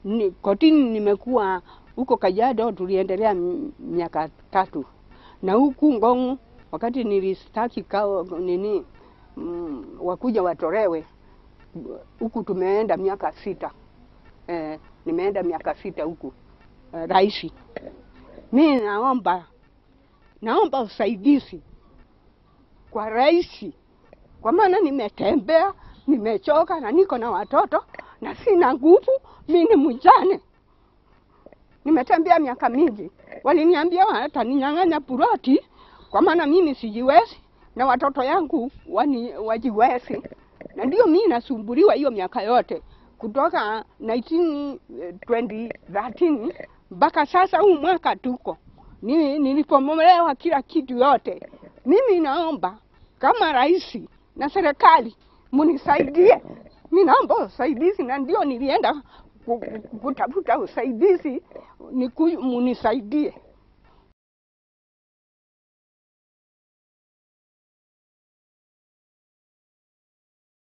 ni, kotini nimekuwa huko Kajiado, tuliendelea m- miaka tatu, na huku Ngong wakati nilistaki kao nini mm, wakuja watolewe huku tumeenda miaka sita eh, nimeenda miaka sita huku eh, raisi. Mi naomba naomba usaidizi kwa rais, kwa maana nimetembea, nimechoka na niko na watoto na sina nguvu. Mi ni mjane, nimetembea miaka mingi. Waliniambia wataninyang'anya puroti, kwa maana mimi sijiwezi na watoto yangu wani, wajiwezi, na ndio mi nasumbuliwa hiyo miaka yote kutoka 19, eh, 2013 mpaka sasa huu mwaka tuko ni, nilipomolewa kila kitu yote. Mimi naomba kama rais na serikali munisaidie, mi naomba usaidizi, na ndio nilienda ku- ku- kutafuta usaidizi, niku- munisaidie.